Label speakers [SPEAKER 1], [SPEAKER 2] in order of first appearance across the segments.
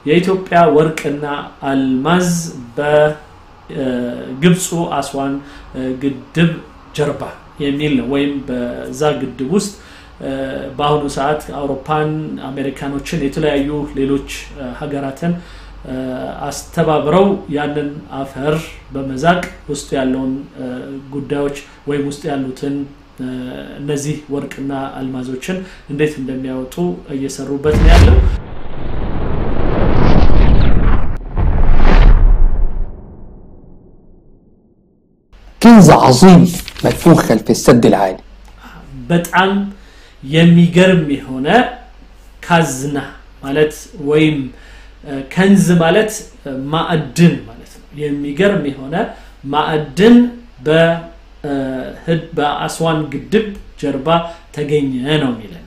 [SPEAKER 1] የኢትዮጵያ ወርቅና አልማዝ በግብፁ አስዋን ግድብ ጀርባ የሚል ነው። ወይም በዛ ግድብ ውስጥ በአሁኑ ሰዓት አውሮፓን፣ አሜሪካኖችን፣ የተለያዩ ሌሎች ሀገራትን አስተባብረው ያንን አፈር በመዛቅ ውስጡ ያለውን ጉዳዮች ወይም ውስጡ ያሉትን እነዚህ ወርቅና አልማዞችን እንዴት እንደሚያወጡ እየሰሩበት ነው ያለው።
[SPEAKER 2] كنز عظيم مدفون خلف السد العالي
[SPEAKER 1] በጣም የሚገርም የሆነ ካዝና ማለት ወይም ከንዝ ማለት ማዕድን ማለት ነው። የሚገርም የሆነ ማዕድን በአስዋን ግድብ ጀርባ ተገኘ ነው የሚለን።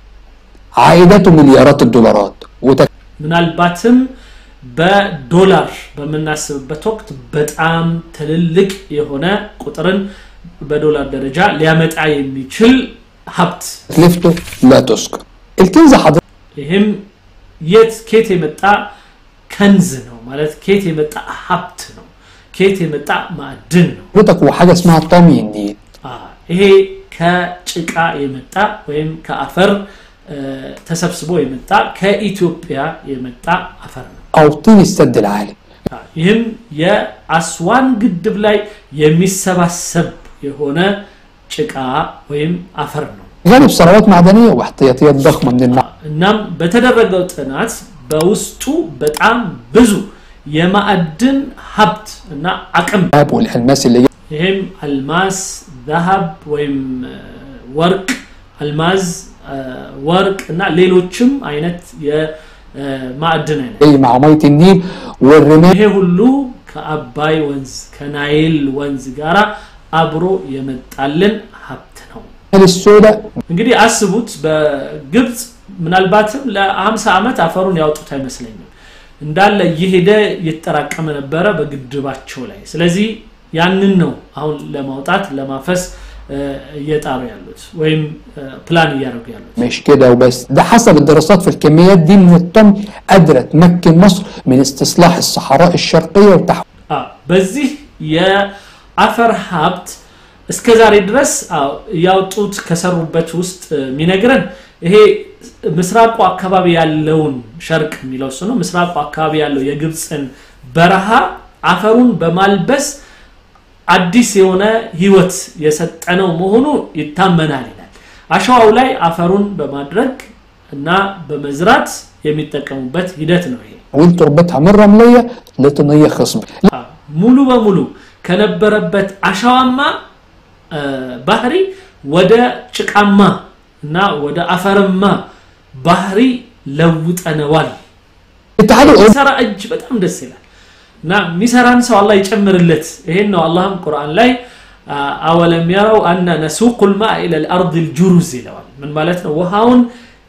[SPEAKER 2] عائدته مليارات الدولارات وتك...
[SPEAKER 1] ምናልባትም በዶላር በምናስብበት ወቅት በጣም ትልልቅ የሆነ ቁጥርን በዶላር ደረጃ ሊያመጣ የሚችል ሀብት
[SPEAKER 2] تكلفته لا تذكر الكنز حضرتك
[SPEAKER 1] ይህም የት ኬት የመጣ ከንዝ ነው ማለት ኬት የመጣ ሀብት ነው ኬት የመጣ ማዕድን ነው
[SPEAKER 2] هو حاجة اسمها طمي النيل
[SPEAKER 1] አ፣ ይሄ ከጭቃ የመጣ ወይም ከአፈር እ፣ ተሰብስቦ የመጣ ከኢትዮጵያ የመጣ አፈር ነው
[SPEAKER 2] أو طين السد العالي
[SPEAKER 1] አ፣ ይህም የአስዋን ግድብ ላይ የሚሰባሰብ የሆነ ጭቃ ወይም አፈር ነው
[SPEAKER 2] غالب ثروات معدنية واحتياطيات ضخمة من المعادن
[SPEAKER 1] እናም በተደረገው ጥናት በውስጡ በጣም ብዙ የማዕድን ሀብት እና አቅም
[SPEAKER 2] والألماس اللي جاية
[SPEAKER 1] ይህም አልማስ ዛሀብ ወይም እ፣ ወርቅ አልማዝ እ፣ ወርቅ እና ሌሎችም አይነት የማዕድን አይነት
[SPEAKER 2] جاي مع مية النيل والرمال
[SPEAKER 1] ይሄ ሁሉ ከአባይ ወንዝ ከናይል ወንዝ ጋር አብሮ የመጣልን ሀብት ነው
[SPEAKER 2] السوداء
[SPEAKER 1] እንግዲህ አስቡት በግብፅ ምናልባትም ለ50 ዓመት አፈሩን ያወጡት አይመስለኝም እንዳለ እየሄደ እየተጠራቀመ ነበረ በግድባቸው ላይ ስለዚህ ያንን ነው አሁን ለማውጣት ለማፈስ እ፣ እየጣሩ ያሉት ወይም እ፣ ፕላን እያደረጉ ያሉት
[SPEAKER 2] مش كده وبس ده حسب الدراسات في الكميات دي من الطن قادرة تمكن مصر من استصلاح الصحراء الشرقية وتحويل
[SPEAKER 1] አዎ፣ በዚህ የአፈር ሀብት እስከ ዛሬ ድረስ አዎ፣ ያወጡት ከሰሩበት ውስጥ እ፣ የሚነግረን ይሄ ምስራቁ አካባቢ ያለውን ሸርቅ የሚለው እሱ ነው ምስራቁ አካባቢ ያለው የግብፅን በረሃ አፈሩን በማልበስ አዲስ የሆነ ህይወት የሰጠነው መሆኑ ይታመናል ይላል አሸዋው ላይ አፈሩን በማድረግ እና በመዝራት የሚጠቀሙበት ሂደት ነው ይሄ
[SPEAKER 2] تربتها من رملية لطينية خصبة
[SPEAKER 1] አዎ፣ ሙሉ በሙሉ ከነበረበት አሸዋማ እ፣ ባህሪ ወደ ጭቃማ እና ወደ አፈርማ ባህሪ ለውጠነዋል
[SPEAKER 2] الاتحاد الأوروبي
[SPEAKER 1] የሚሰራ እጅ በጣም ደስ ይላል እና የሚሰራን ሰው አላህ ይጨምርለት ይሄን ነው አላህም ቁርአን ላይ አ፣ አወለም የረው አነ ነሱቁ ልማ ኢለ ልአርድ ልጁሩዝ ይለዋል ምን ማለት ነው ውሃውን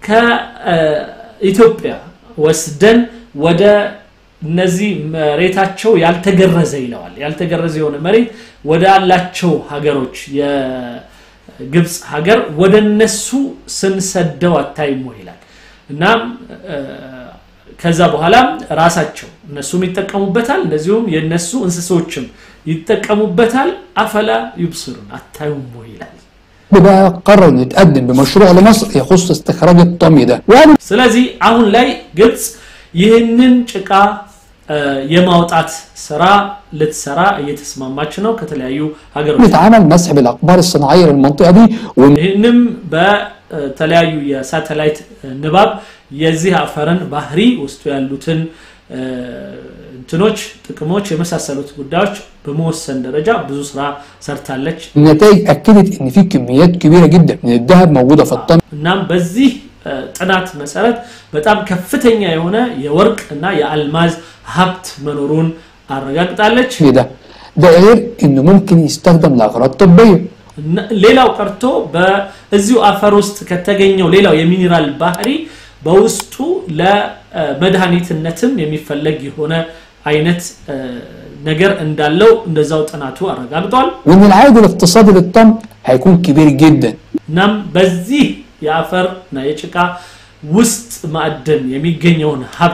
[SPEAKER 1] ከኢትዮጵያ ወስደን ወደ እነዚህ መሬታቸው ያልተገረዘ ይለዋል ያልተገረዘ የሆነ መሬት ወደ አላቸው ሀገሮች የግብፅ ሀገር ወደ እነሱ ስንሰደው አታይሞ ይላል እናም እ፣ ከዛ በኋላ ራሳቸው እነሱም ይጠቀሙበታል እንደዚሁም የነሱ እንስሶችም ይጠቀሙበታል አፈላ ዩብስሩን አታዩም ወይ ይላል
[SPEAKER 2] بقى قرر انه يتقدم بمشروع لمصر يخص استخراج الطمي ده وقالوا
[SPEAKER 1] ስለዚህ አሁن ላይ ግብፅ ይህንን ጭቃ እ፣ የማውጣት ስራ ልትሰራ እየተስማማች ነው ከተለያዩ ሀገሮች
[SPEAKER 2] يتعمل مسح بالاقمار الصناعيه للمنطقه دي وإن
[SPEAKER 1] ይህንም በተለያዩ የሳተላይት ንባብ የዚህ አፈርን ባህሪ ውስጡ ያሉትን እ፣ እንትኖች ጥቅሞች የመሳሰሉት ጉዳዮች በመወሰን ደረጃ ብዙ ስራ ሰርታለች
[SPEAKER 2] النتائج اكدت ان في كميات كبيره جدا من الذهب موجوده في الطمي
[SPEAKER 1] እናም በዚህ እ፣ ጥናት መሰረት በጣም ከፍተኛ የሆነ የወርቅ እና የአልማዝ ሀብት መኖሩን አረጋግጣለች
[SPEAKER 2] ده ده غير انه ممكن يستخدم لاغراض طبيه
[SPEAKER 1] እና ሌላው ቀርቶ በዚሁ አፈር ውስጥ ከተገኘው ሌላው የሚኒራል ባህሪ በውስጡ ለመድኃኒትነትም የሚፈለግ የሆነ አይነት እ፣ ነገር እንዳለው እንደዛው ጥናቱ አረጋግጧል
[SPEAKER 2] وان العائد الاقتصادي للطمي هيكون كبير جدا
[SPEAKER 1] እናም በዚህ የአፈር እና የጭቃ ውስጥ ማዕድን የሚገኘውን ሀብት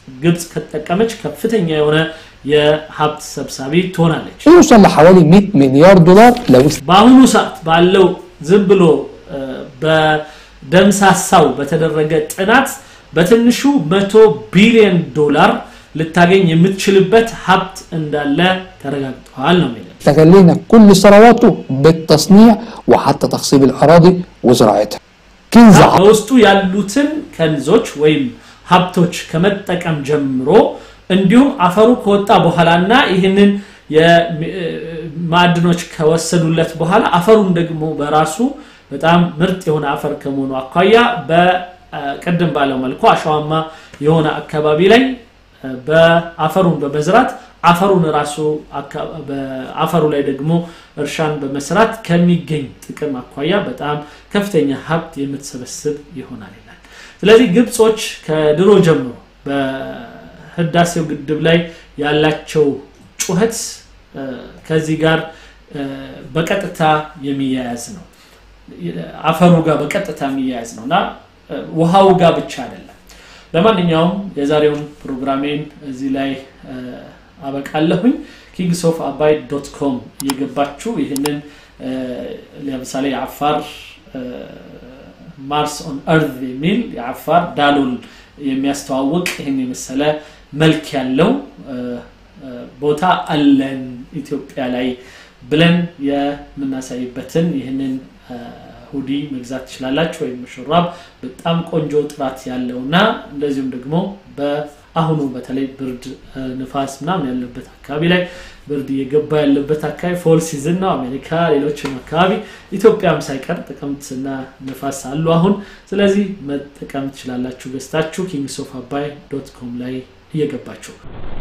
[SPEAKER 1] ግብፅ ከተጠቀመች ከፍተኛ የሆነ የሀብት ሰብሳቢ ትሆናለች
[SPEAKER 2] يوصل لحوالي 100 مليار دولار لو است-
[SPEAKER 1] በአሁኑ ሰዓት ባለው ዝም ብሎ እ፣ በደምሳሳው በተደረገ ጥናት በትንሹ መቶ ቢሊዮን ዶላር ልታገኝ የምትችልበት ሀብት እንዳለ ተረጋግጠዋል ነው የሚለው
[SPEAKER 2] استغلينا كل ثرواته بالتصنيع وحتى تخصيب الأراضي وزراعتها كنز ع-
[SPEAKER 1] በውስጡ ያሉትን ከንዞች ወይም ሀብቶች ከመጠቀም ጀምሮ እንዲሁም አፈሩ ከወጣ በኋላና ይህንን የማዕድኖች ከወሰዱለት በኋላ አፈሩም ደግሞ በራሱ በጣም ምርጥ የሆነ አፈር ከመሆኑ አኳያ በቅድም ባለው መልኩ አሸዋማ የሆነ አካባቢ ላይ በአፈሩን በመዝራት አፈሩን ራሱ አካ- በአፈሩ ላይ ደግሞ እርሻን በመስራት ከሚገኝ ጥቅም አኳያ በጣም ከፍተኛ ሀብት የምትሰበስብ ይሆናል ይላል ስለዚህ ግብጾች ከድሮ ጀምሮ በህዳሴው ግድብ ላይ ያላቸው ጩኸት እ፣ ከዚህ ጋር እ፣ በቀጥታ የሚያያዝ ነው አፈሩ ጋር በቀጥታ የሚያያዝ ነው እና እ፣ ውሃው ጋር ብቻ አይደለም ለማንኛውም የዛሬውን ፕሮግራሜን እዚህ ላይ እ፣ አበቃለሁኝ ኪንግስ ኦፍ አባይ ዶት ኮም እየገባችሁ ይህንን እ፣ ለምሳሌ የአፋር እ፣ ማርስ ኦን እርዝ የሚል የአፋር ዳሎል የሚያስተዋውቅ ይህን የመሰለ መልክ ያለው እ፣ እ፣ ቦታ አለን ኢትዮጵያ ላይ ብለን የምናሳይበትን ይህንን እ፣ ሁዲ መግዛት ትችላላችሁ ወይም ሹራብ በጣም ቆንጆ ጥራት ያለው እና እንደዚሁም ደግሞ በአሁኑ በተለይ ብርድ እ፣ ንፋስ ምናምን ያለበት አካባቢ ላይ ብርድ እየገባ ያለበት አካባቢ ፎል ሲዝን ነው አሜሪካ ሌሎችም አካባቢ ኢትዮጵያም ሳይቀር ጥቅምትና ንፋስ አሉ አሁን ስለዚህ መጠቀም ትችላላችሁ ገዝታችሁ ኪንግስ ኦፍ አባይ ዶት ኮም ላይ እየገባችሁ